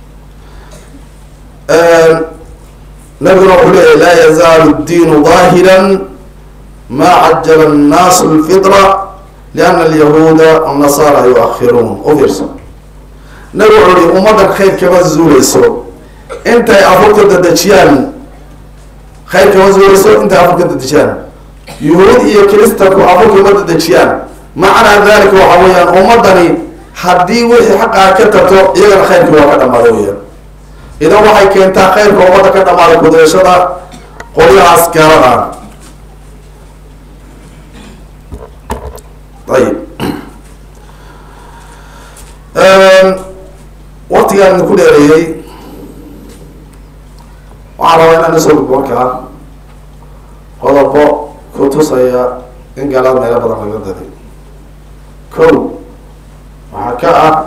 nabiguna wuxuu leeyahy laa yazaalu diinu daahiran maa cajala annaasu lfitra liana alyahuuda wannasara yu-akhiruun u fiirso nabigu wuxuu ihi ummaddan khayr kama zuuleyso intay afurka dadejiyaan khayr kama zuuleyso intay afurka dadejiyaan yuhuud iyo kiristanku afurka ma dadejiyaan macnaa dalika waxa weeyaan ummadani haddii wixii xaqaa ka tarto iyagana khayrkii waa ka dhamaada weyaan idan waxay keentaa khayrka ummadda ka dhamaada kudayashada qolyahaas gaalada ayib waktigaan idinku dheereeyey waxaan rabaa inaan isoo gudbo markaa qodobo ku tusaya in gaalada meelo badan laga daday ko waxaa ka ah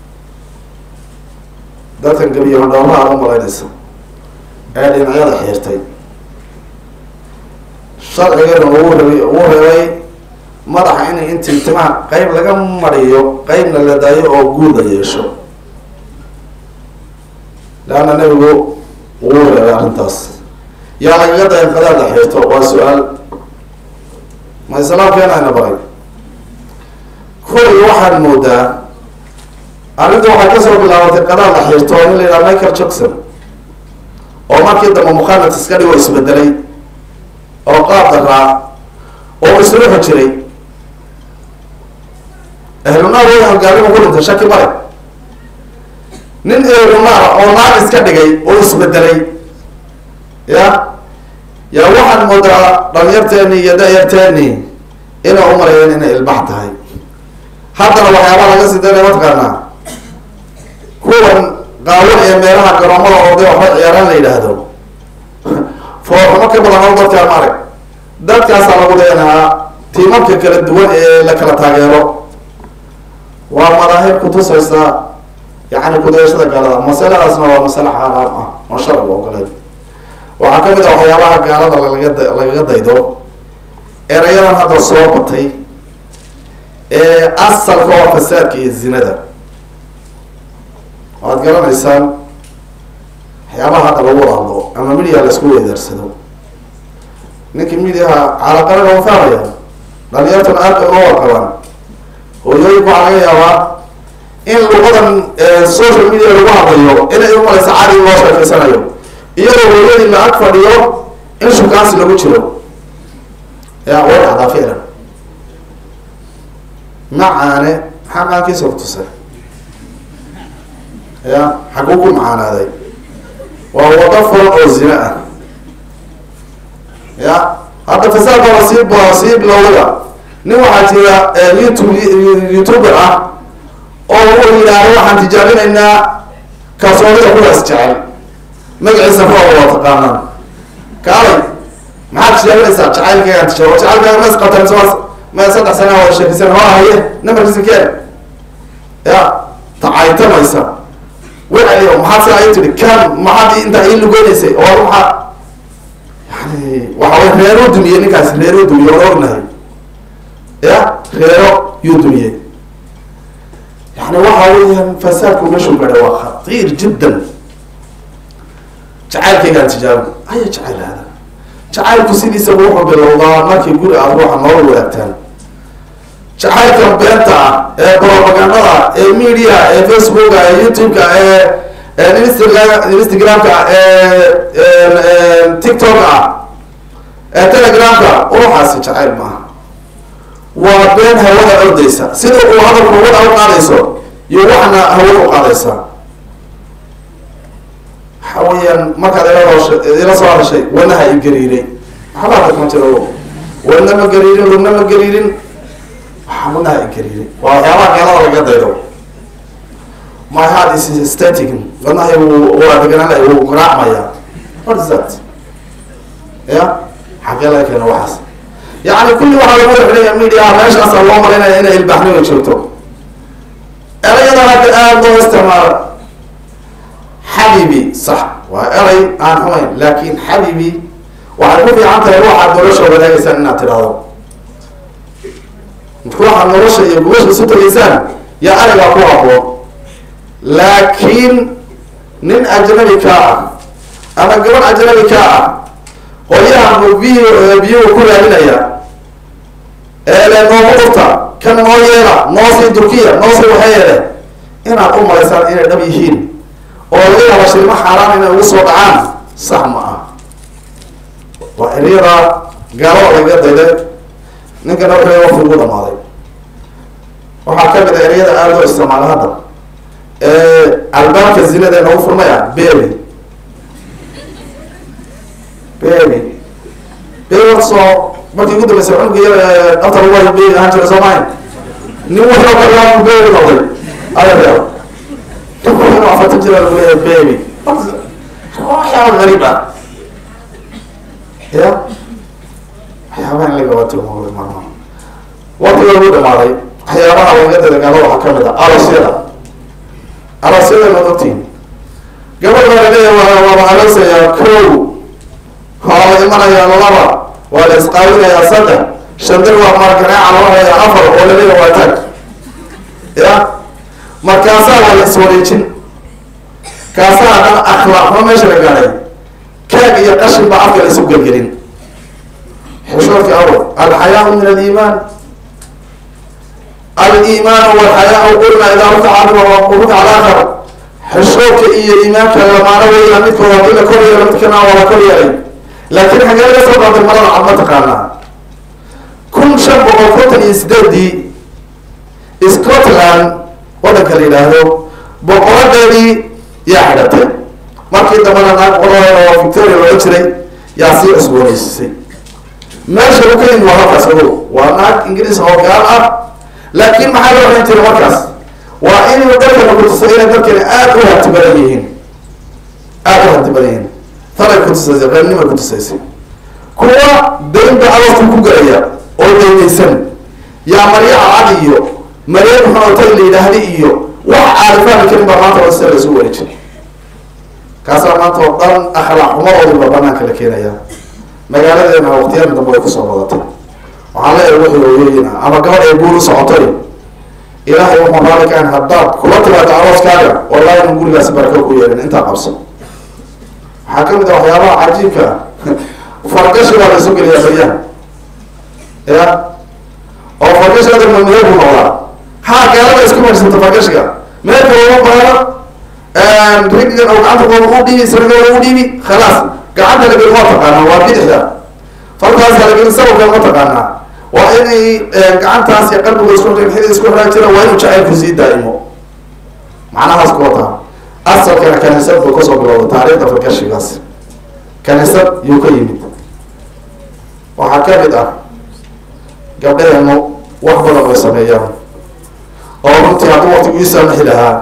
dadkan gebiyo hodhowraha aad u malaynaysa ee dhinacyada xiirtay sharcigana uu rabay uu reebay madaxa in intii timaha qeyb laga mariyo qeybna la daayo oo guud la yeesho leanna nebigu wuu reebay arrintaas yaa lagaga dayan qadaad la xiirto waa su-aal ma islaamkeena ayna baray kulli waxaad moodaa arrinta waxay kasoo bilaabatay qadaad la xiirto in la yidhaha michael jackson oo markii dambe mukhaanat iska dhigoo isbedelay oo qaab daraa oo isruuxi jiray ehlunaar way halgaalima ku dhintay shaki male nin ehlunaar oo naar iska dhigay oo isbedelay ya yaa waxaad moodaa dhalinyarteeni iyo da-yarteeni inay umalayeen inay ilbax tahay haddana waxyaabaa laga sii daynaya mataqaanaa kuwan qaawan ee meelaha garoomada oday waxba ciyaaraan la yidhaahdo foorxumo ka badan oo dadkaan ma arag dadkaasaa lagu leenahaa tiimamka kala duwan ee la kala taageero waa madaahib kutusaysa yani kudayashada gaalada masaladaasna waa masale xaaraam ah oo sharciga ogoleed waxaa kamid ah waxyaabaha gaalada lagaga lagaga daydo erayadan hadda soo batay ee asalka waa fasaadka iyo zinada waad garanaysaan waxyaabaha hadda lagu wada hadlo ama midiya la isku weydaarsado ninkii midiyaha calaqalana u fahmaya dhalinyartuna aad bay uga warqabaan hooyooyinku waxaa laga yaabaa in luqadan social media lagu hadlayo inay umalaysa cari loo sheekeysanayo iyadoo hooyadii la ag fadhiyo in shukaansi lagu jiro ya way dhacdaa ficlan macaane maxaa maankiisa kutusay ya xaguu ku macaanaaday waa wado furan oo zina ah ya hadda fasaadka waa sii b sii bilowdaya nin waxaa jira youtube youtuber ah oo uu yidhaahdo waxaan tijaabinaynaa kalsoonida kuwaas jecel magaciisa fua waa taqaanaan kaalay maxaad tijaabinaysaa jacaylkaygaan tijaabo jacaylkaaga mas qabtaan ms ma saddex sana wada sheekaysan waa haye namarkiisa keen ya tacaytamaysa wacaliyo maxaad si ay tihi kan maxaad intaa ii lugeynaysay oo maxaa yani waxa way reero dumiyey ninkaas reero dumiye waan ognahay ya reero yuu dumiyey yani waxa weeyaan fasaadku meeshuu gaadhay waa khatiir jiddan jacaylkaygaan tijaabo aya jacayl hada jacaylku sidiisaba wuxuu bilowdaa markii guri aad ruuxa noola wadaagtaan jacaylka beenta ah ee propagandada ee media ee facebooka ee youtube-ka ee instagram instagram-ka ee tiktok ah ee telegramka ruuxaasi jacayl maaha waa been hawada ordaysa sida uu hadalku hawada u qaadayso iyo waxna hawada u qaadaysaa waxa weeyaan markaad ila hoosha ila soo hadashay wanaha i gariiray waxba hadda kuma jiro wana ma gariirin lugna ma gariirin waxa wanaha i gariiray waa waxyaabaha gaalada laga daydo my heart is static wadnahay wuu waa degananay wuu garaacmaya what is that ya xagee laga keeno waxaas yani kulli waxaa lagu xidhaya media meeshaasa loo marinaya inay ilbaaxnima joogto erayada hadda aada loo isticmaalo xabibi sax waa eray aan xumayn laakin xabibi waxay ku fiican tahay ruuxaad nolosha wadaagaysaan inaad tidhaahdo ruuxaad nolosha iyo gubasha isu tagaysaan yaa eraygaa ku haboon laakiin nin ajnabi kaa ah ama gabadh ajnabi kaa ah qolyahan buu biy biyuhu ku raadinaya eele nooma urta kan noo yeela noosii durkiya noosii waxay yeele inaad u malaysaan inay dhab yihiin oo laga yaaba shilmo xaaraan inay ugu soo dhacaan sax ma ah waa eryadaa gaalada laga dayday ninkana wuxuu waqti ugu dhamaaday waxaa ka mid a eryada aada loo isticmaala hadda albaabka zinada ee nagu furmaya bebi bebi bebi soo markii ugu dambeysay cunuga yar afta lagu hayo bebi ahaan jira soomahay nin wuxuu kalaamu bebi noqday ayadeeda duku afartan jira lagu leeyahay bebi waxyaaba gariib ah ya waxyaabaha in laga wato maqlay marma waqtiga ugu dhamaaday waxyaabaha laga dadagaalo waxaa kamid ah arasyada arasyada maad ogtiin gabadh baa laleeyahay waa waaba aleysayaa kow waa la imanayaa laba waa la isqaawinayaa saddex shandir waa marganaaca loo hayaa afar oo laleeyahay waa tag ya markaasaa waa la iswareejin kaasaa haddana akhlaaqma meesha la gaadhay kaag iyo qashin baa afka la isu gelgelin xishoodka awal alxayaau min aliimaan aliimaan walxayaa qulna idaa rutaca rutaca alaakhar xishoodka iyo iimaanka lamaano weya midkooda hadii la kor yeelo midkana waa la kor yeelay laakiin xagee laga soo qaaday marada cad ma taqaanaa kun shan boqol kontan iyo sideedii scotland wadanka la yidhaahdo boqoradeedii yaa xidhatay markii dambana naag boqoradeeda oo victoria looga jiray yaa sii cusbooneysiisay meesha u ka yimid waa halkaas ogow waa naag ingiriis oo gaal ah laakiin maxaa loo ohan jiray markaas waa inuu dalkana kutusay inay dalkani aada u hanti badan yihiin aada u hanti badan yihiin tanay kutusaysay reernimay kutusaysay kuwa daynba adoosku ku galaya oo daynaysan yaa marya cad iyo marya muxuutay la yidhaahdi iyo wax caarifaani karin baa maanta wasa la isu wareejin kaasaa maanta oo dhan akhlaaq xumadoodiba banaanka la keenaya magaaladeena waqtiyadan dambe way kusoo badatay waxaan leeyahay wixii hooyooyin ah ama gabadh ay guur u socotay ilaahay wuxuu raali ka haddaad kula timaado arooskaaga wallahi inu gurigaasi barako ku yeelin intaa qabso waxaa kamid ah waxyaabaha cajiibka fargashi baa la isu geliyaa baryaha ya oo fargashi hadda mamadabu noqdaa ha gaalada isku marsanta fargashiga meelka looma baano rigigan oo gacanta kooda u dhiibi sarigooda u dhiibi khalaas gacanta la geli waa taqaanaa waa bidixda falkaasa la geli sababka ma taqaanaa waa inay gacantaas iyo qalbiga isku xili isku xiraan jira waa inuu jacaylku sii daa'imo macnahaas ku wataa asalkana kaniisad buu kasoo bilowda taariikhda fargashigaas kaniisad yuu ka yimid waxaa kamid ah gabdhaheenu wax badan bay sameeyaan oo runtii hadduu waqtigu ii saamaxi lahaa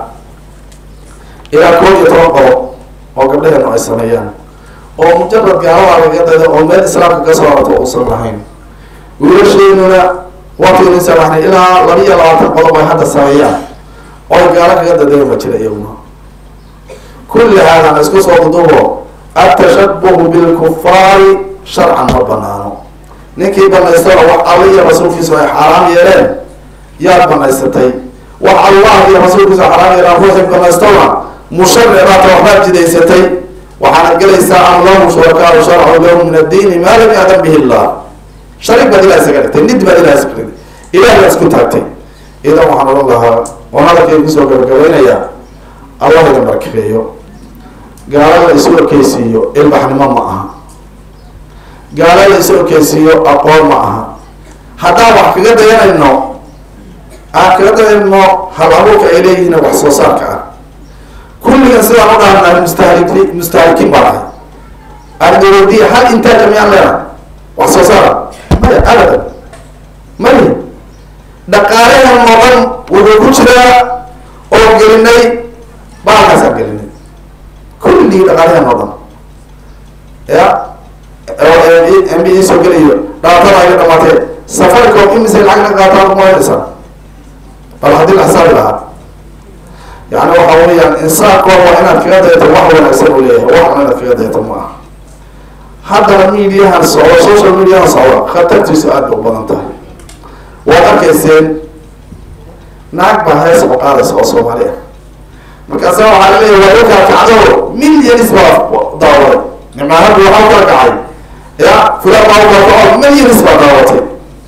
ilaa koob iyo toban qolo oo gabdhaheenu ay sameeyaan oo mujarad gaalada laga dada oo meel islaamka ka soo arto uusan lahayn wiilasheenuna waqtigu ii saamaxnay ilaa laba iyo labaatan qodob ay hadda sameeyaan oy gaalo kaga dadeen ma jira iyaguna kulli haadan isku soo dudubo atashabuhu bilkufaari sharcan ma banaano ninkii banaystana wax alla iyo rasuulkiisu ay xaaraam yeeleen yaad banaysatay wax allah iyo rasuulkiisu ay xaaraam yeeleen ruuxii banaystona musharicaata waxbaad jidaysatay waxaana gelaysaa am lahum shurakaau sharcu lahum min addiini maa lam yaadan bihi illah sharig baad ilah isaga dhigtay nid baad ilah isaga dhigtay ilah baad isku taagtay idan waxaan odhan lahaa oon hadalkay kusoo gabagabaynayaa allah idin barkeeyo gaalada isu ekeysiiyo ilbaxnimo ma aha gaala la isu okeysiiyo aqoon ma aha haddaan wax kaga dayanayno aan kaga dayanno hal abuurka ay leeyihiin wax soo saarka ah kulligan sidaan u dhaarnahay mustahlik mustahlikiin baan ahay ardawadiya hal intaaja miyaan leenahay wax soo saara maya abadan maya dhaqaalahan oo dhan wuxuu ku jiraa oo gelinay baalkaasaan gelinay kulligii dhaqaalahan oo dhan ya m b e soo gelayo dhaatada ayga dhamaatee safaricom imise lacag na qaataan kumaynaysaa bal haddii la xisaabi lahaa yani waxa weeyaan insaankood waa inaad kaga dayato wax wanaagsan uu leeyahay wax xun inaad kaga dayato ma aha haddana mediahan socdo social mediahan socdo khatartiisu aad bay u badan tahay waad arkayseen naag baa hees oo qaadaysa oo soomaali ah markaasa waxaa laleeyahay waa ilkaa kacdo millions baa daawaday nimaanadu waxaa kala kacay ya fulan baa ukala kaco millions baa daawatay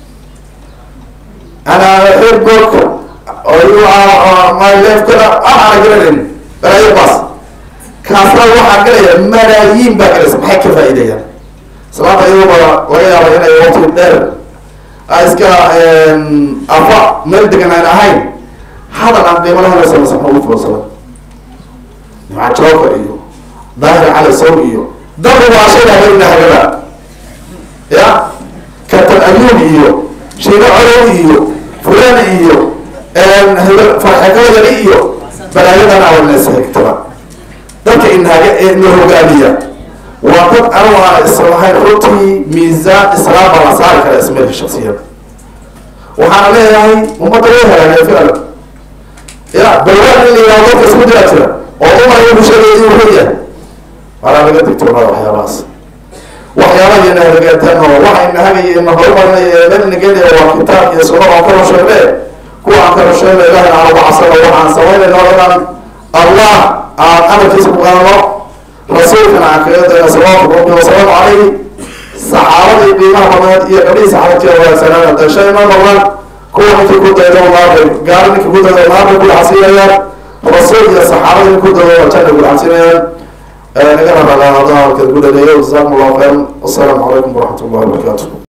ana facebook my life kana waxaana garanayn balaayo baas kaasna waxaa galaya malaayiin baa galaysa maxay ka faa'iidayaan salaanta iyadoo baa laga yaaba inay waqti dheer iska afa meel degan aan ahayn hadal aan qiimo lahayn samasa ma ugu foosada nimca jooka iyo daahir cali sow iyo dabu waa shay habeena hagada ya katan ayuub iyo shiino colow iyo fulan iyo farxekadayani iyo balaayadana awanasahegtaba dadka inhaga ina hogaamiya waa dad anu aan islahayn runtii miisaan islaam baa la saari kara ismeelka shaksiyada waxaana leeyahay ummadda way helaagay ficlan ya balwaan in la yihahdo dadka isku diraa jira oo dumar wuxuu sheegay inuu run yahay walaa laga digtoonada waxyaabahaas waxyaabaha iyo nahagataan oo waxa inahagaya ina horumarinaya ee meelnageynaya waa kitaab iyo sunna oo kala sheegne kuwa aan kala sheegna ilahina aan uga cabsano waxaan samaynayno inaan allah aan amarkiisa ku qaadano rasuulkana aan kaga dayno salawaatu rabbi wasalaamu calayhi saxaabadii qiimaha badneed iyo gabdhihii saxaabadkii wanaagsanaan dashay ma noqdaan kuwa ninkii ku daydo naarbay gaari ninkii ku daydo naarbay ku dhaxsiinayaan rasuul iyo saxaabadii ninkii ku daydo janna ku dhaxsiinayaan naga rabaa hadalkeed ku dhaleeyo jazakum allahu khayran wasalaamu calaykum waraxmat ullahi wabarakaatu